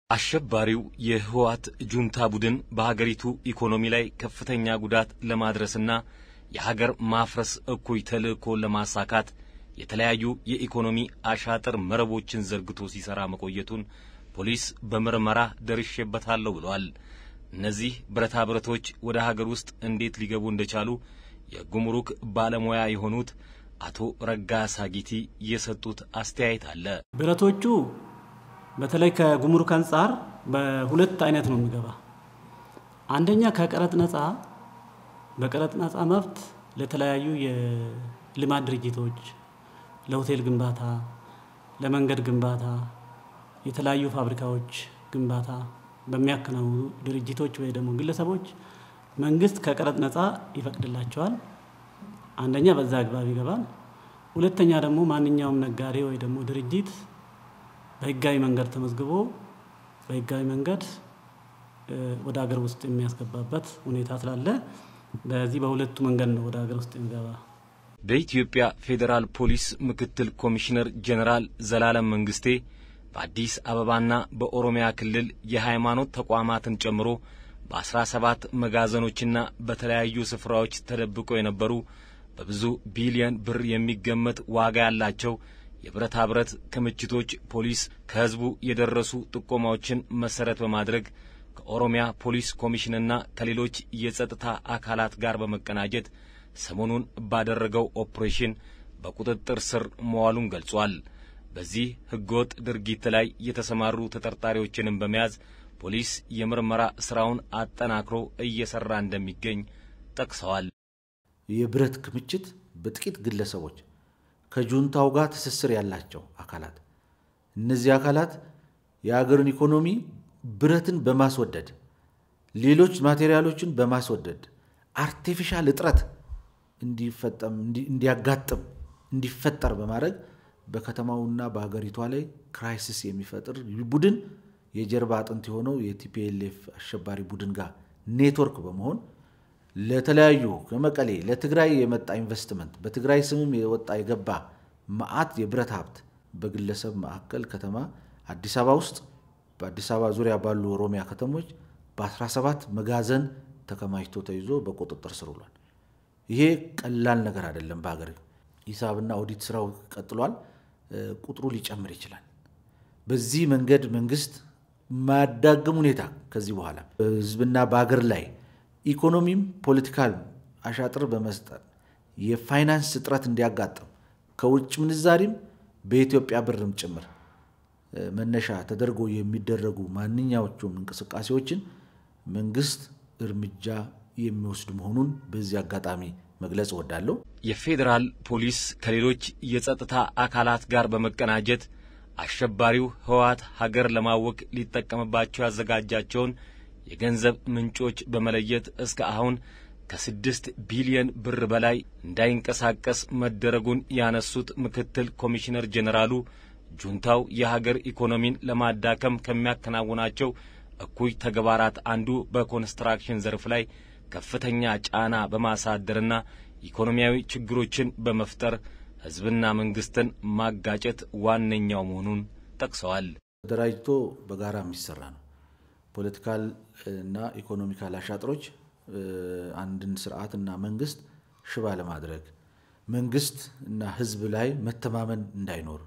አሸባሪው የህወሓት ጁንታ ቡድን በሀገሪቱ ኢኮኖሚ ላይ ከፍተኛ ጉዳት ለማድረስና የሀገር ማፍረስ እኩይ ተልእኮን ለማሳካት የተለያዩ የኢኮኖሚ አሻጥር መረቦችን ዘርግቶ ሲሰራ መቆየቱን ፖሊስ በምርመራ ደርሼበታለሁ ብለዋል። እነዚህ ብረታ ብረቶች ወደ ሀገር ውስጥ እንዴት ሊገቡ እንደቻሉ የጉምሩክ ባለሙያ የሆኑት አቶ ረጋሳ ጊቲ የሰጡት አስተያየት አለ። ብረቶቹ በተለይ ከጉምሩክ አንጻር በሁለት አይነት ነው የሚገባ። አንደኛ ከቀረጥ ነጻ በቀረጥ ነጻ መብት ለተለያዩ የልማት ድርጅቶች ለሆቴል ግንባታ፣ ለመንገድ ግንባታ፣ የተለያዩ ፋብሪካዎች ግንባታ በሚያከናውኑ ድርጅቶች ወይ ደግሞ ግለሰቦች መንግስት ከቀረጥ ነጻ ይፈቅድላቸዋል። አንደኛ በዛ አግባብ ይገባል። ሁለተኛ ደግሞ ማንኛውም ነጋዴ ወይ ደግሞ ድርጅት በህጋዊ መንገድ ተመዝግቦ በህጋዊ መንገድ ወደ ሀገር ውስጥ የሚያስገባበት ሁኔታ ስላለ በዚህ በሁለቱ መንገድ ነው ወደ ሀገር ውስጥ የሚገባ። በኢትዮጵያ ፌዴራል ፖሊስ ምክትል ኮሚሽነር ጀኔራል ዘላለም መንግስቴ በአዲስ አበባና በኦሮሚያ ክልል የሃይማኖት ተቋማትን ጨምሮ በአስራ ሰባት መጋዘኖችና በተለያዩ ስፍራዎች ተደብቀው የነበሩ በብዙ ቢሊዮን ብር የሚገመት ዋጋ ያላቸው የብረታ ብረት ክምችቶች ፖሊስ ከህዝቡ የደረሱ ጥቆማዎችን መሰረት በማድረግ ከኦሮሚያ ፖሊስ ኮሚሽንና ከሌሎች የጸጥታ አካላት ጋር በመቀናጀት ሰሞኑን ባደረገው ኦፕሬሽን በቁጥጥር ስር መዋሉን ገልጿል። በዚህ ህገወጥ ድርጊት ላይ የተሰማሩ ተጠርጣሪዎችንም በመያዝ ፖሊስ የምርመራ ስራውን አጠናክሮ እየሰራ እንደሚገኝ ጠቅሰዋል። የብረት ክምችት በጥቂት ግለሰቦች ከጁንታው ጋር ትስስር ያላቸው አካላት እነዚህ አካላት የሀገርን ኢኮኖሚ ብረትን በማስወደድ ሌሎች ማቴሪያሎችን በማስወደድ አርቴፊሻል እጥረት እንዲፈጠም እንዲያጋጥም እንዲፈጠር በማድረግ በከተማውና በሀገሪቷ ላይ ክራይሲስ የሚፈጥር ቡድን የጀርባ አጥንት የሆነው የቲፒኤልኤፍ አሸባሪ ቡድን ጋር ኔትወርክ በመሆን ለተለያዩ ከመቀሌ ለትግራይ የመጣ ኢንቨስትመንት በትግራይ ስምም የወጣ የገባ መዓት የብረት ሀብት በግለሰብ ማዕከል ከተማ አዲስ አበባ ውስጥ በአዲስ አበባ ዙሪያ ባሉ ኦሮሚያ ከተሞች በ17 መጋዘን ተከማችቶ ተይዞ በቁጥጥር ስር ውሏል። ይሄ ቀላል ነገር አይደለም። በሀገር ሂሳብና ኦዲት ስራው ቀጥሏል። ቁጥሩ ሊጨምር ይችላል። በዚህ መንገድ መንግስት ማያዳግም ሁኔታ ከዚህ በኋላ በህዝብና በሀገር ላይ ኢኮኖሚም ፖለቲካል አሻጥር በመስጠት የፋይናንስ እጥረት እንዲያጋጥም ከውጭ ምንዛሪም በኢትዮጵያ ብርም ጭምር መነሻ ተደርጎ የሚደረጉ ማንኛዎቹም እንቅስቃሴዎችን መንግስት እርምጃ የሚወስድ መሆኑን በዚህ አጋጣሚ መግለጽ እወዳለሁ። የፌዴራል ፖሊስ ከሌሎች የጸጥታ አካላት ጋር በመቀናጀት አሸባሪው ህወሓት ሀገር ለማወክ ሊጠቀምባቸው ያዘጋጃቸውን የገንዘብ ምንጮች በመለየት እስከ አሁን ከስድስት ቢሊዮን ብር በላይ እንዳይንቀሳቀስ መደረጉን ያነሱት ምክትል ኮሚሽነር ጄኔራሉ ጁንታው የሀገር ኢኮኖሚን ለማዳከም ከሚያከናውናቸው እኩይ ተግባራት አንዱ በኮንስትራክሽን ዘርፍ ላይ ከፍተኛ ጫና በማሳደርና ኢኮኖሚያዊ ችግሮችን በመፍጠር ህዝብና መንግስትን ማጋጨት ዋነኛው መሆኑን ጠቅሰዋል። ተደራጅቶ በጋራ የሚሰራ ነው። ፖለቲካል እና ኢኮኖሚካል አሻጥሮች አንድን ስርዓት እና መንግስት ሽባ ለማድረግ መንግስት እና ህዝብ ላይ መተማመን እንዳይኖር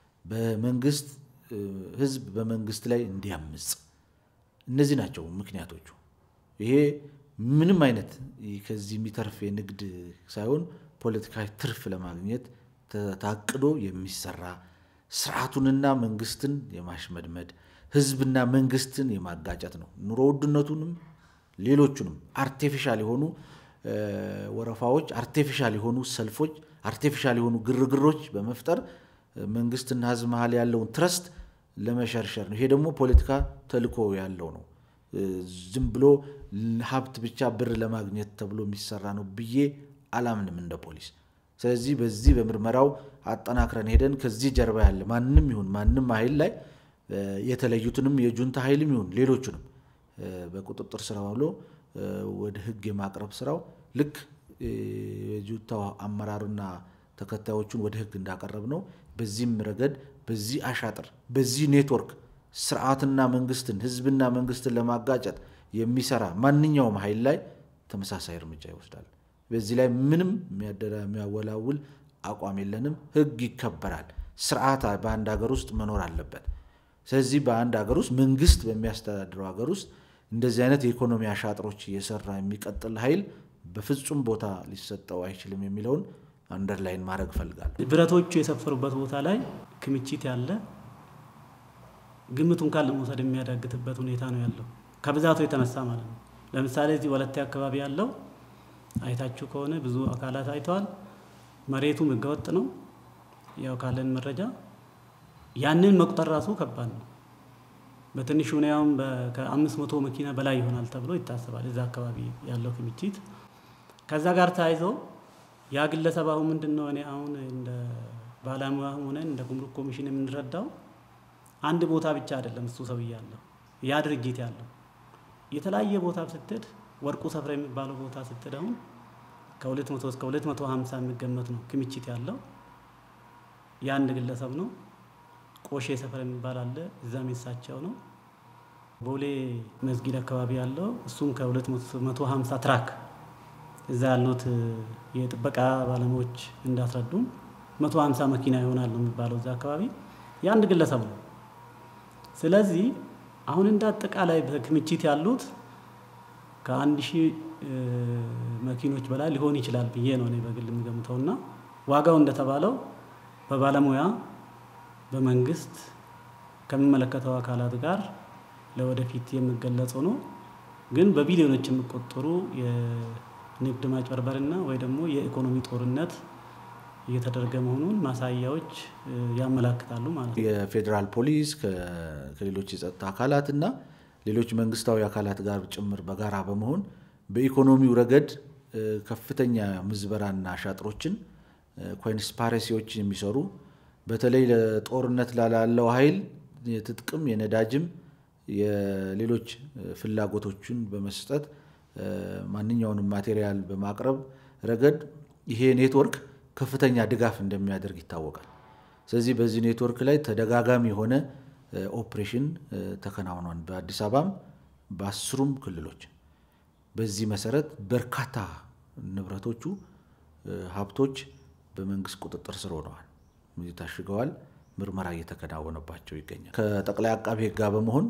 በመንግስት ህዝብ በመንግስት ላይ እንዲያምፅ እነዚህ ናቸው ምክንያቶቹ። ይሄ ምንም አይነት ከዚህ የሚተርፍ የንግድ ሳይሆን ፖለቲካዊ ትርፍ ለማግኘት ታቅዶ የሚሰራ ስርዓቱንና መንግስትን የማሽመድመድ ህዝብና መንግስትን የማጋጨት ነው። ኑሮ ውድነቱንም ሌሎቹንም አርቴፊሻል የሆኑ ወረፋዎች፣ አርቴፊሻል የሆኑ ሰልፎች፣ አርቴፊሻል የሆኑ ግርግሮች በመፍጠር መንግስትና ህዝብ መሀል ያለውን ትረስት ለመሸርሸር ነው። ይሄ ደግሞ ፖለቲካ ተልዕኮ ያለው ነው። ዝም ብሎ ሀብት ብቻ ብር ለማግኘት ተብሎ የሚሰራ ነው ብዬ አላምንም እንደ ፖሊስ። ስለዚህ በዚህ በምርመራው አጠናክረን ሄደን ከዚህ ጀርባ ያለ ማንም ይሁን ማንም ኃይል ላይ የተለዩትንም የጁንታ ኃይልም ይሁን ሌሎቹንም በቁጥጥር ስር ውሎ ወደ ህግ የማቅረብ ስራው ልክ የጁንታው አመራርና ተከታዮቹን ወደ ህግ እንዳቀረብ ነው። በዚህም ረገድ በዚህ አሻጥር በዚህ ኔትወርክ ስርዓትና መንግስትን ህዝብና መንግስትን ለማጋጨት የሚሰራ ማንኛውም ኃይል ላይ ተመሳሳይ እርምጃ ይወስዳል። በዚህ ላይ ምንም የሚያወላውል አቋም የለንም። ህግ ይከበራል። ስርዓት በአንድ ሀገር ውስጥ መኖር አለበት። ስለዚህ በአንድ ሀገር ውስጥ መንግስት በሚያስተዳድረው ሀገር ውስጥ እንደዚህ አይነት የኢኮኖሚ አሻጥሮች እየሰራ የሚቀጥል ኃይል በፍጹም ቦታ ሊሰጠው አይችልም የሚለውን አንደርላይን ማድረግ እፈልጋለሁ። ብረቶቹ የሰፈሩበት ቦታ ላይ ክምችት ያለ ግምቱን ካለ መውሰድ የሚያዳግትበት ሁኔታ ነው ያለው ከብዛቱ የተነሳ ማለት ነው። ለምሳሌ እዚህ ወለቴ አካባቢ ያለው አይታችሁ ከሆነ ብዙ አካላት አይተዋል። መሬቱም ህገወጥ ነው። ያው ካለን መረጃ ያንን መቁጠር ራሱ ከባድ ነው። በትንሹ ሁኔያውም ከአምስት መቶ መኪና በላይ ይሆናል ተብሎ ይታሰባል እዛ አካባቢ ያለው ክምችት። ከዛ ጋር ተያይዞ ያ ግለሰብ አሁን ምንድን ነው እኔ አሁን እንደ ባለሙያ ሆነን እንደ ጉምሩክ ኮሚሽን የምንረዳው አንድ ቦታ ብቻ አይደለም እሱ ሰውዬ ያለው ያ ድርጅት ያለው የተለያየ ቦታ ስትሄድ ወርቁ ሰፍራ የሚባለው ቦታ ስትሄድ አሁን ከሁለት መቶ እስከ ሁለት መቶ ሀምሳ የሚገመት ነው ክምችት ያለው የአንድ ግለሰብ ነው። ቆሼ ሰፈር የሚባል አለ እዛም የሳቸው ነው። ቦሌ መስጊድ አካባቢ ያለው እሱም ከሁለት መቶ ሀምሳ ትራክ እዛ ያሉት የጥበቃ ባለሙያዎች እንዳስረዱም መቶ ሀምሳ መኪና ይሆናል ነው የሚባለው እዛ አካባቢ የአንድ ግለሰብ ነው። ስለዚህ አሁን እንደ አጠቃላይ በክምችት ያሉት ከአንድ ሺህ መኪኖች በላይ ሊሆን ይችላል ብዬ ነው እኔ በግል የሚገምተው እና ዋጋው እንደተባለው በባለሙያ በመንግስት ከሚመለከተው አካላት ጋር ለወደፊት የሚገለጹ ነው። ግን በቢሊዮኖች የሚቆጠሩ የንግድ ማጭበርበርና ወይ ደግሞ የኢኮኖሚ ጦርነት እየተደረገ መሆኑን ማሳያዎች ያመላክታሉ ማለት ነው። የፌዴራል ፖሊስ ከሌሎች የጸጥታ አካላት እና ሌሎች መንግስታዊ አካላት ጋር ጭምር በጋራ በመሆን በኢኮኖሚው ረገድ ከፍተኛ ምዝበራና ሻጥሮችን ኮንስፓሬሲዎችን የሚሰሩ በተለይ ለጦርነት ላለው ኃይል የትጥቅም የነዳጅም የሌሎች ፍላጎቶችን በመስጠት ማንኛውንም ማቴሪያል በማቅረብ ረገድ ይሄ ኔትወርክ ከፍተኛ ድጋፍ እንደሚያደርግ ይታወቃል። ስለዚህ በዚህ ኔትወርክ ላይ ተደጋጋሚ የሆነ ኦፕሬሽን ተከናውኗል፣ በአዲስ አበባም በአስሩም ክልሎች። በዚህ መሰረት በርካታ ንብረቶቹ ሀብቶች በመንግስት ቁጥጥር ስር ሆነዋል፣ ታሽገዋል። ምርመራ እየተከናወነባቸው ይገኛል። ከጠቅላይ አቃቤ ሕግ ጋር በመሆን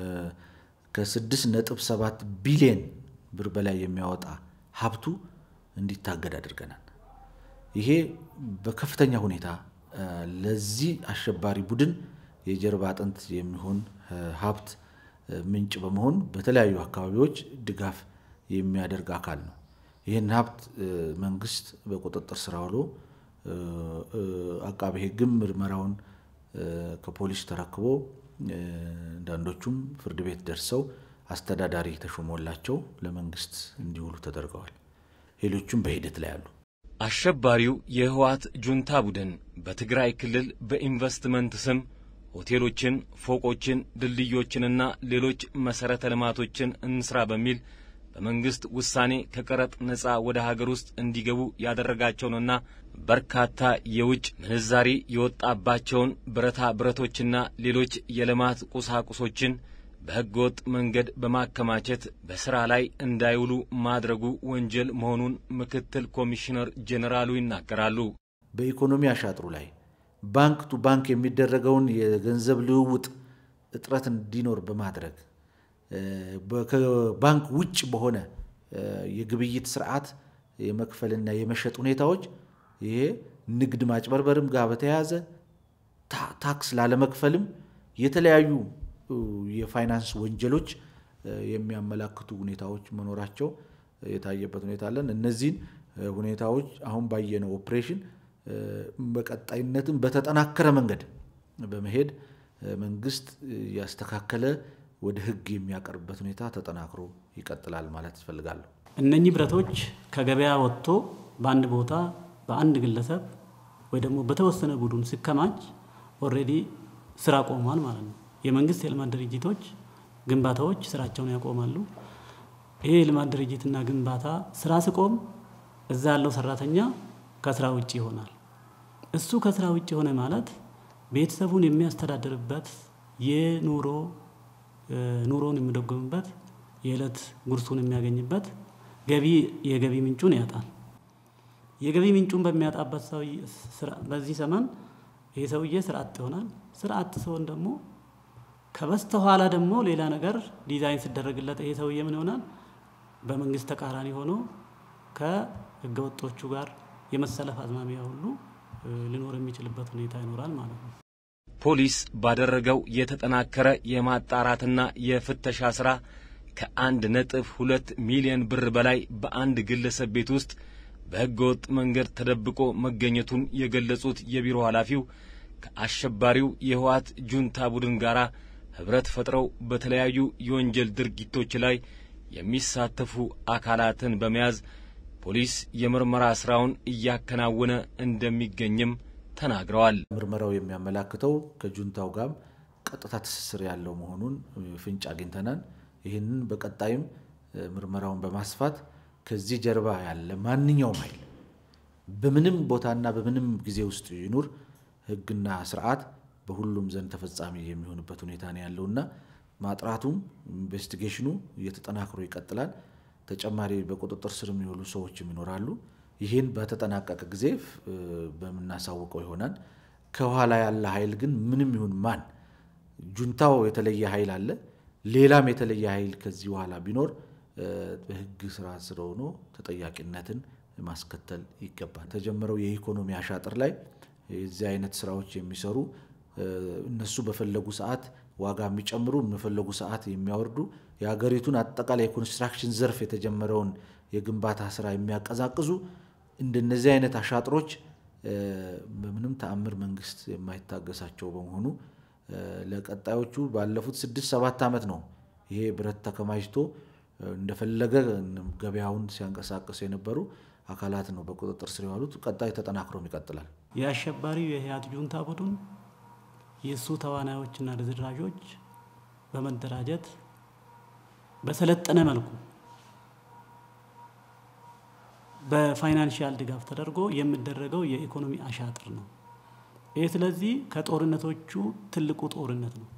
ከስድስት ነጥብ ሰባት ቢሊየን ብር በላይ የሚያወጣ ሀብቱ እንዲታገድ አድርገናል። ይሄ በከፍተኛ ሁኔታ ለዚህ አሸባሪ ቡድን የጀርባ አጥንት የሚሆን ሀብት ምንጭ በመሆን በተለያዩ አካባቢዎች ድጋፍ የሚያደርግ አካል ነው። ይህን ሀብት መንግስት በቁጥጥር ስር አውሎ አቃቤ ሕግም ምርመራውን ከፖሊስ ተረክቦ አንዳንዶቹም ፍርድ ቤት ደርሰው አስተዳዳሪ ተሾሞላቸው ለመንግስት እንዲውሉ ተደርገዋል። ሌሎቹም በሂደት ላይ አሉ። አሸባሪው የህወሓት ጁንታ ቡድን በትግራይ ክልል በኢንቨስትመንት ስም ሆቴሎችን፣ ፎቆችን፣ ድልድዮችንና ሌሎች መሠረተ ልማቶችን እንስራ በሚል በመንግሥት ውሳኔ ከቀረጥ ነፃ ወደ ሀገር ውስጥ እንዲገቡ ያደረጋቸውንና በርካታ የውጭ ምንዛሪ የወጣባቸውን ብረታ ብረቶችና ሌሎች የልማት ቁሳቁሶችን በሕገ ወጥ መንገድ በማከማቸት በሥራ ላይ እንዳይውሉ ማድረጉ ወንጀል መሆኑን ምክትል ኮሚሽነር ጄኔራሉ ይናገራሉ። በኢኮኖሚ አሻጥሩ ላይ ባንክ ቱ ባንክ የሚደረገውን የገንዘብ ልውውጥ እጥረት እንዲኖር በማድረግ ከባንክ ውጭ በሆነ የግብይት ስርዓት የመክፈልና የመሸጥ ሁኔታዎች ይሄ ንግድ ማጭበርበርም ጋር በተያያዘ ታክስ ላለመክፈልም የተለያዩ የፋይናንስ ወንጀሎች የሚያመላክቱ ሁኔታዎች መኖራቸው የታየበት ሁኔታ አለን። እነዚህን ሁኔታዎች አሁን ባየነው ኦፕሬሽን በቀጣይነትም በተጠናከረ መንገድ በመሄድ መንግስት ያስተካከለ ወደ ሕግ የሚያቀርብበት ሁኔታ ተጠናክሮ ይቀጥላል ማለት እፈልጋለሁ። እነኚህ ብረቶች ከገበያ ወጥቶ በአንድ ቦታ በአንድ ግለሰብ ወይ ደግሞ በተወሰነ ቡድን ሲከማች ኦልሬዲ ስራ ቆሟል ማለት ነው። የመንግስት የልማት ድርጅቶች ግንባታዎች ስራቸውን ያቆማሉ። ይሄ የልማት ድርጅትና ግንባታ ስራ ሲቆም እዛ ያለው ሰራተኛ ከስራ ውጭ ይሆናል። እሱ ከስራ ውጭ ሆነ ማለት ቤተሰቡን የሚያስተዳድርበት የኑሮ ኑሮን የሚደጎምበት የዕለት ጉርሱን የሚያገኝበት ገቢ የገቢ ምንጩን ያጣል። የገቢ ምንጩን በሚያጣበት ሰው በዚህ ዘመን ይህ ሰውዬ ስራ አጥ ይሆናል። ስራ አጥ ሲሆን ደግሞ ከበስተኋላ ደግሞ ሌላ ነገር ዲዛይን ሲደረግለት ይሄ ሰውዬ ምን ይሆናል? በመንግስት ተቃራኒ ሆኖ ከህገወጦቹ ጋር የመሰለፍ አዝማሚያ ሁሉ ሊኖር የሚችልበት ሁኔታ ይኖራል ማለት ነው። ፖሊስ ባደረገው የተጠናከረ የማጣራትና የፍተሻ ስራ ከአንድ ነጥብ ሁለት ሚሊዮን ብር በላይ በአንድ ግለሰብ ቤት ውስጥ በሕገ ወጥ መንገድ ተደብቆ መገኘቱን የገለጹት የቢሮ ኃላፊው ከአሸባሪው የህወሓት ጁንታ ቡድን ጋር ኅብረት ፈጥረው በተለያዩ የወንጀል ድርጊቶች ላይ የሚሳተፉ አካላትን በመያዝ ፖሊስ የምርመራ ሥራውን እያከናወነ እንደሚገኝም ተናግረዋል። ምርመራው የሚያመላክተው ከጁንታው ጋር ቀጥታ ትስስር ያለው መሆኑን ፍንጭ አግኝተናል። ይህንን በቀጣይም ምርመራውን በማስፋት ከዚህ ጀርባ ያለ ማንኛውም ኃይል በምንም ቦታና በምንም ጊዜ ውስጥ ይኑር ሕግና ስርዓት በሁሉም ዘንድ ተፈጻሚ የሚሆንበት ሁኔታ ነው ያለውና ማጥራቱም ኢንቨስቲጌሽኑ እየተጠናክሮ ይቀጥላል። ተጨማሪ በቁጥጥር ስር የሚውሉ ሰዎችም ይኖራሉ። ይህን በተጠናቀቀ ጊዜ በምናሳውቀው ይሆናል። ከኋላ ያለ ኃይል ግን ምንም ይሁን ማን ጁንታው የተለየ ኃይል አለ። ሌላም የተለየ ኃይል ከዚህ በኋላ ቢኖር በህግ ስራ ስር ሆኖ ተጠያቂነትን ማስከተል ይገባል። ተጀመረው የኢኮኖሚ አሻጥር ላይ የዚህ አይነት ስራዎች የሚሰሩ እነሱ በፈለጉ ሰዓት ዋጋ የሚጨምሩ በፈለጉ ሰዓት የሚያወርዱ የሀገሪቱን አጠቃላይ የኮንስትራክሽን ዘርፍ የተጀመረውን የግንባታ ስራ የሚያቀዛቅዙ እንደነዚህ አይነት አሻጥሮች በምንም ተአምር መንግስት የማይታገሳቸው በመሆኑ ለቀጣዮቹ ባለፉት ስድስት ሰባት ዓመት ነው ይሄ ብረት ተከማችቶ እንደፈለገ ገበያውን ሲያንቀሳቅሱ የነበሩ አካላት ነው በቁጥጥር ስር የዋሉት። ቀጣይ ተጠናክሮም ይቀጥላል። የአሸባሪው የህወሓት ጁንታ ቡድን የእሱ ተዋናዮችና ርዝራዦች በመደራጀት በሰለጠነ መልኩ በፋይናንሽያል ድጋፍ ተደርጎ የሚደረገው የኢኮኖሚ አሻጥር ነው። ይህ ስለዚህ ከጦርነቶቹ ትልቁ ጦርነት ነው።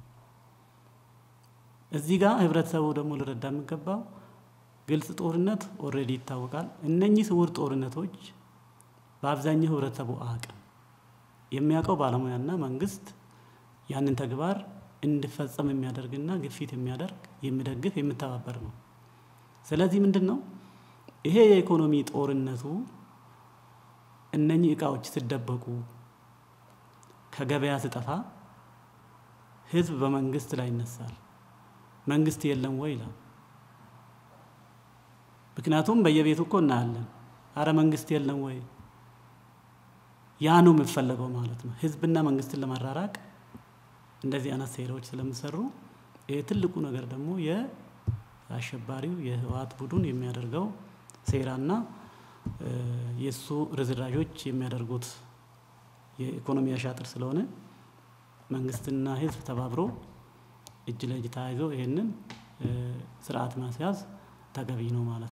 እዚህ ጋር ህብረተሰቡ ደግሞ ልረዳ የሚገባው ግልጽ ጦርነት ኦልሬዲ ይታወቃል። እነኚህ ስውር ጦርነቶች በአብዛኛው ህብረተሰቡ አቅም የሚያውቀው ባለሙያና መንግስት ያንን ተግባር እንዲፈጸም የሚያደርግና ግፊት የሚያደርግ የሚደግፍ የሚተባበር ነው። ስለዚህ ምንድን ነው ይሄ የኢኮኖሚ ጦርነቱ እነኚህ እቃዎች ሲደበቁ ከገበያ ስጠፋ ህዝብ በመንግስት ላይ ይነሳል። መንግስት የለም ወይ ይላል። ምክንያቱም በየቤቱ እኮ እናያለን። አረ መንግስት የለም ወይ ያ ነው የሚፈለገው ማለት ነው። ህዝብና መንግስትን ለማራራቅ እንደዚህ አይነት ሴራዎች ስለሚሰሩ ይህ ትልቁ ነገር ደግሞ የአሸባሪው የህወሓት ቡድን የሚያደርገው ሴራና የእሱ ርዝራዦች የሚያደርጉት የኢኮኖሚ አሻጥር ስለሆነ መንግስትና ህዝብ ተባብሮ እጅ ለእጅ ተያይዞ ይህንን ስርዓት ማስያዝ ተገቢ ነው ማለት ነው።